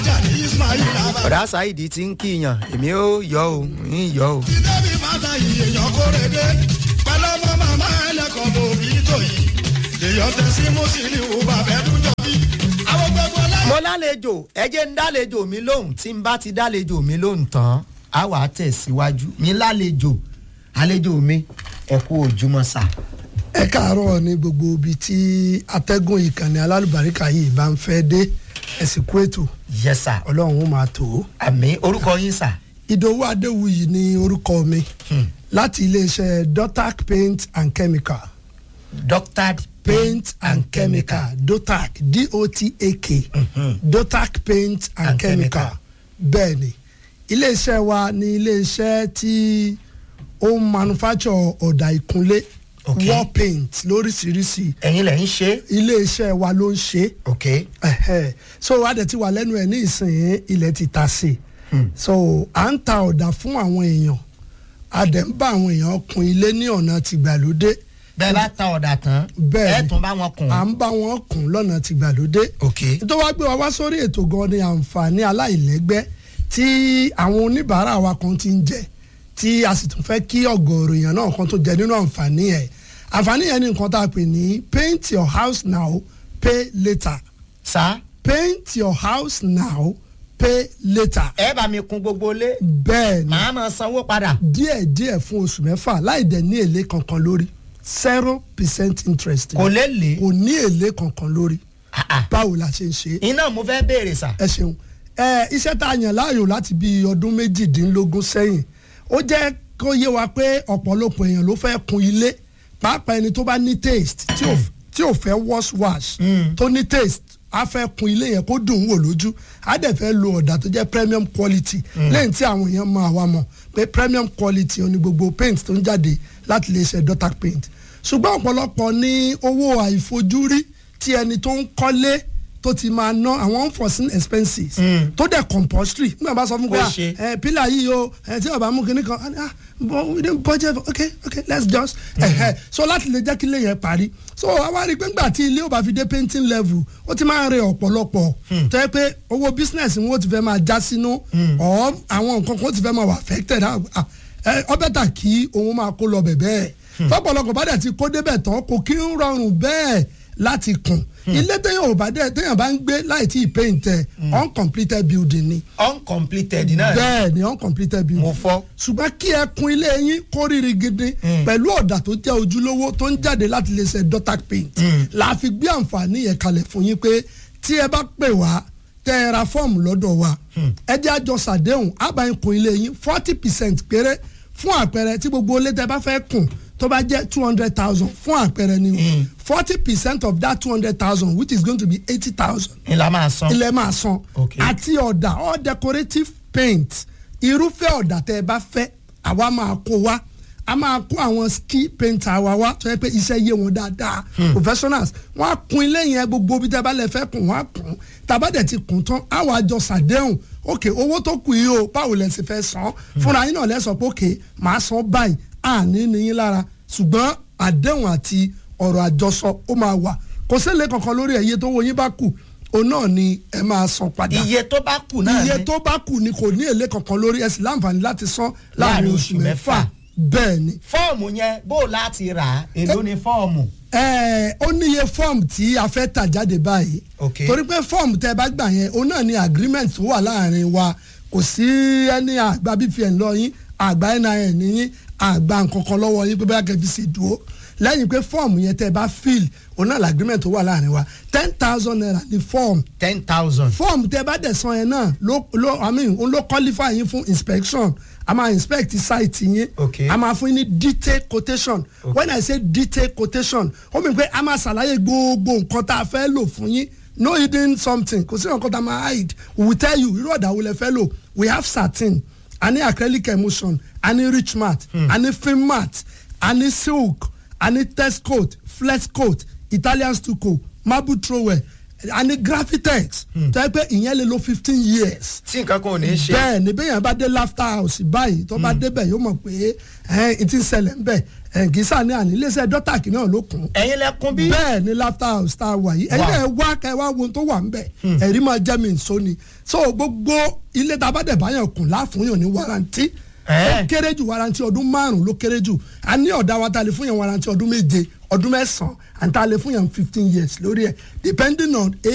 alájà ní ismail abba. ọ̀dà ṣáìdì ti ń kíyàn èmi ó yọ o ń yọ o. ìdẹ́bí fata yìí èèyàn kórede pẹ̀lú ọmọ màmá ẹlẹ́kọ̀ọ́ bò bí tó yìí èèyàn tẹ̀sí mùsùlùmí bàbá ẹ̀dúnjọ bí. àwọn gbogbo láyé. mo lálejò ẹ jẹ́ ń dálejò mi lóhùn tí n bá ti dálejò mi lóhùn tán á wà á tẹ̀síwájú mi lálejò àlejò mi ẹ kú òjúmọ́ sà. ẹ káàárọ̀ ní gbogbo ibi tí atẹ́gùn ìkànnì alálùbáríkà yìí bá ń fẹ́ dé ẹ̀sìnkú ètò yẹ sà ọlọ́run ó máa tó. àmì orúkọ yín sà. ìdòwú adéwuyì ni orúkọ mi láti iléeṣẹ́ dotac paint and chemical doctored paint and chemical dotac d-o-t-a-k dotac paint and, And chemical chemical. bẹ́ẹ̀ ni iléeṣẹ́ wa ni iléeṣẹ́ tí ó ń manufacture ọ̀dà ìkunlé Okay. wall paint lóríṣiríṣi ẹ̀yin lẹ̀ ń ṣe. iléeṣẹ́ wa ló ń ṣe ok ẹ̀hẹ́. so adẹ̀ ti wà lẹ́nu ẹ̀ ní ìsìn ilẹ̀ ti ta sí i so à ń ta ọ̀dà fún àwọn èèyàn adẹ̀ ń bá àwọn èèyàn kun ilé ní ọ̀nà tìgbàlódé bẹ́ẹ̀ bá ta ọ̀dà tán Bẹ́ẹ̀ ẹ̀ ni. tún bá wọn kùn. à ń bá wọn kun lọ́nà tìgbàlódé ok tó wá gbé wa wá sórí ètò gan ni àǹfààní aláìlẹ́gbẹ́ tí àwọn oníbàárà wa kan ti ń jẹ tí a sì tún fẹ́ kí ọ̀gọ̀ọ̀rọ̀ èèyàn náà kan tó jẹ nínú àǹfààní ẹ̀ àǹfààní yẹn ni nǹkan tá a pè ní paint your house now pay later sá paint your house now pay later ẹ bá mi kun gbogbo ilé bẹ́ẹ̀ ni màá máa sanwó padà. díẹ̀ díẹ̀ fún oṣù mẹ́fà láì dẹ̀ ní èlé kankan lórí zero percent interest kò lè lè. kò ní èlé kankan lórí Ah, ah. báwo la ṣe ń ṣe é iná mo fẹ́ béèrè sà. ẹ ṣeun ẹ iṣẹ́ tá a yàn láàyò láti bí ọdún méjìdínlógún sẹ́yìn ó jẹ́ kó yé wa pé ọ̀pọ̀lọpọ̀ èèyàn ló fẹ́ kun ilé pàápàá ẹni tó bá ní taste tí ò tí ò fẹ́ wash wash tó ní taste a fẹ́ kun ilé yẹn kó dùn ún wò lójú a dẹ̀ fẹ́ lo ọ̀dà tó jẹ́ premium quality lẹ́yìn tí àwọn èèyàn mọ àwa mọ̀ pé premium quality ó ní gbogbo paint tó ń jáde láti lè ṣe dotac paint ṣùgbọ́n ọ̀pọ̀lọpọ̀ ní owó àìfojúrí tí ẹni tó ń kọ́lé tó ti máa ná àwọn unforeseen expenses tó dẹ̀ compulsory nígbà bá sọ fún Kó wa ṣe. ẹ pílà yìí o ẹ tí ọba mú kinní kan ah, ah but we didn't budget for okay okay let's just ẹhẹ so láti lè jẹ́ kí ilé yẹn parí so àwa rí i pé ńgbà tí ilé ò bá fi dé painting level ó ti máa ń rẹ ọ̀pọ̀lọpọ̀ tó yẹ pé owó business wọn ó ti fẹ́ máa já sínú ọ̀ àwọn nǹkan kan ó ti fẹ́ máa wà affected ah, ah, ẹ, ọ bẹ́tà kí òun máa kó lọ bẹ̀ bẹ́ẹ̀ tọ́pọ̀lọpọ̀ bá dẹ̀ ti kó débẹ̀ tán kò kí ń rọrùn bẹ́ẹ̀ láti kùn ilé téèyàn ò bá dẹ̀ téèyàn bá ń gbé láì tí ì paint ẹ̀ uncompleted building ni uncompleted náà ni. bẹ́ẹ̀ ni uncompleted building mo fọ́. ṣùgbọ́n kí ẹ kun ilé yín kó rírí gidi pẹ̀lú ọ̀dà tó jẹ́ ojúlówó tó ń jáde láti lè ṣe dotac paint la fi gbé àǹfààní yẹn kalẹ̀ fún yín pé tí ẹ bá pè wá tẹ ẹ ra fọ́ọ̀mù lọ́dọ̀ wa ẹ jẹ́ àjọ sàdéhùn àbáyín kun ilé yín forty percent péré fún àpẹẹrẹ tí gbogbo ilé tẹ bá fẹ́ kùn tó bá jẹ́ two hundred thousand fún àpẹẹrẹ ni o forty percent of that two hundred thousand which is going to be eighty thousand ni la máa san. ilẹ̀ máa san Okay. àti ọ̀dà all decorative paint irúfẹ́ ọ̀dà tẹ́ ẹ bá fẹ́ àwa máa kó wa a máa kó àwọn ski painter wa wá tó yẹ pé iṣẹ́ yé wọn dáadáa professionals wọ́n á kun ilé yẹn gbogbo bí tẹ́ bá lè fẹ́ kùn wọ́n á kùn tàbádẹ̀ ti kùn tán á wàá jọ sàdéhùn ok owó tó kù yìí o báwo lẹ sì fẹ́ san fúnra yín náà lẹ sọ pé ok màá san báyìí àní níyín lára ṣùgbọ́n àdéhùn àti ọ̀rọ̀ àjọsọ ó máa wà kò sílẹ̀ kankan lórí ẹ̀yẹ tó wo yín bá kù òun náà ni ẹ máa san padà iye tó bá kù náà ni. iye tó bá kù ni kò ní èlé kankan lórí ẹ sì láǹfààní láti san láàrin Láàrin oṣù oṣù mẹ́fà mẹ́fà. bẹ́ẹ̀ ni. fọ́ọ̀mù yẹn bó o láti rà á èló ni fọ́ọ̀mù. Ẹ, ó níye fọ́ọ̀mù tí a fẹ́ tà jáde báyìí Ok. torí pé fọ́ọ̀mù tẹ́ ẹ bá gbà yẹn òun náà ni agreement tó wà láàrin wa kò sí ẹni àgbà bpn lọ yín àgbà nin yín àgbà nkankan lọ́wọ́ yín pé bá kẹ́ fi ṣe dúró lẹ́yìn pé fọ́ọ̀mù yẹn tẹ́ ẹ bá fill òun náà l'agreement tó wà láàrin wa ten thousand naira ni fọ́ọ̀mù ten thousand. fọ́ọ̀mù tẹ́ bá dẹ̀ san yẹn náà ló ló i mean òun ló qualify yín fún inspection a máa inspect site yín Okay. a máa fún yín ní detail quotation when i say detail quotation ó mi pé a máa ṣàlàyé gbogbo nǹkan tá a fẹ́ lò fún yín no hidden something kò sí nǹkan tá a máa hide we will tell you irú ọ̀dà wo lẹ fẹ́ lò we have satin a ní acrylic emulsion a ní rich mat a ní film mat a ní silk a ní test coat flex coat italian stucco marble trowel a ní graphitex tó yẹ pé ìyẹn lè lo fifteen years tí nǹkan kan ò ní ṣe. bẹ́ẹ̀ ni bẹ́ẹ̀ yẹn bá dé laughter house báyìí tó bá débẹ̀ yóò mọ̀ pé ẹ̀ ẹ̀ ti ń ṣẹlẹ̀ ń bẹ̀ ẹ̀ǹgísà ní àní iléeṣẹ́ dọ́tàkì náà ló kún ẹ̀yin lẹ́kún bí. bẹ́ẹ̀ ni laughter house tá a wà yìí ẹ̀yin náà wá kẹ́ ẹ wá wo ohun tó wà ń bẹ̀ ẹ̀rí máa jẹ́ mi nsọ ni so gbogbo ilé tá a bá dẹ̀ báyàn kùn láàfúnyàn ní warranty Ẹ̀. ó kéré jù warranty ọdún márùn-ún ló kéré jù a ní ọ̀dà wa ta lè fún yàn warranty ọdún méje ọdún mẹ́sàn-án àti ta lè fún yàn fifteen years lórí ẹ̀ depending on